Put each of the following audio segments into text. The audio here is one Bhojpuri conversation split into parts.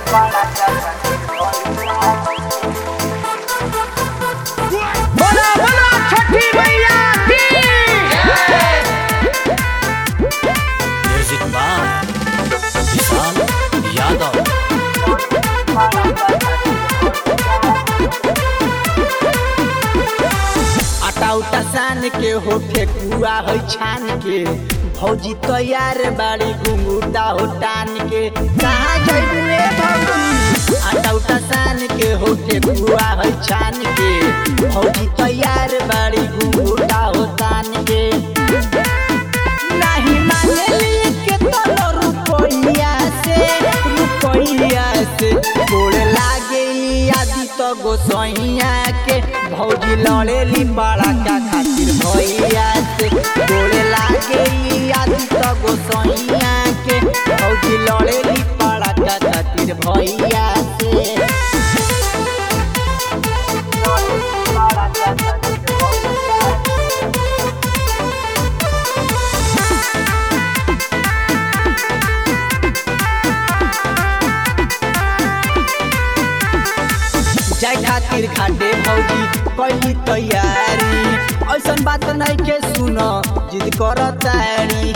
बोला बोला छठी मैया की म्यूजिक बाय विशाल यादव आटा उटा सान के हो ठेकुआ हो छान के भौजी तैयार बाड़ी घुंगूटा हो टान के कहाँ जइबू रे भौजी आटा उटा सान के हो ठेकुआ हो छान के भौजी तैयार बाड़ी घुंगूटा हो टान के नहीं मानेली के तोलो रुपैया से रुपैया से गोड़ लागे आदि तो गोसैया के भौजी लड़ेली बड़ा का खातिर भैया से गोड़ लागे आदि तो गोसैया के भौजी लड़ेली बड़ा का खातिर भैया से जाय खातिर खाटे भौजी कैली तैयारी ऐसन बात नहीं के सुन जिद कर तारी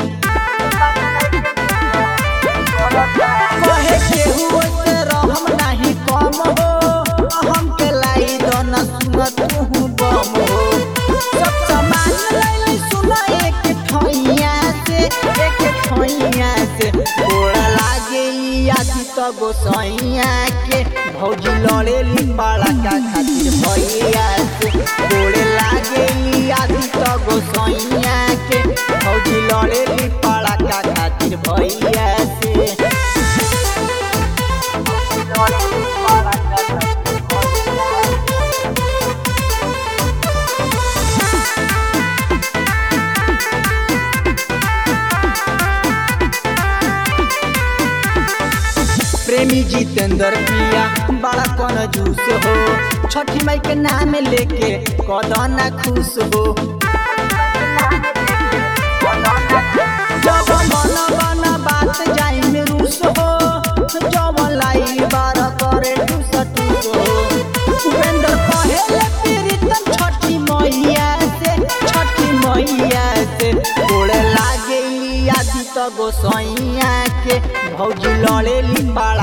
कहे केहू से रहम नहीं कम हो हम के लाई दन सुन तू बम हो सब सामान लैली सुन एक ठैया से एक ठैया से गोड़ा लागे आदि तो गोसैया के भौजी लड़ेली बड़ा का खातिर भैया से गोड़े लागे आदि तो गोसैया के भौजी लड़ेली बड़ा का खातिर भैया से प्रेमी जितेंद्र पिया बड़ा कौन जूस हो छठी माई के नाम लेके कदना खुश हो जब मन बन बात जाई में रूस हो जब लाई बार करे टूस टूस हो उपेंद्र कहेले प्रीतम छठी मैया से छठी मैया से गोड़े लागे आदि तो गोसैया के भौजी लड़ेली बड़ा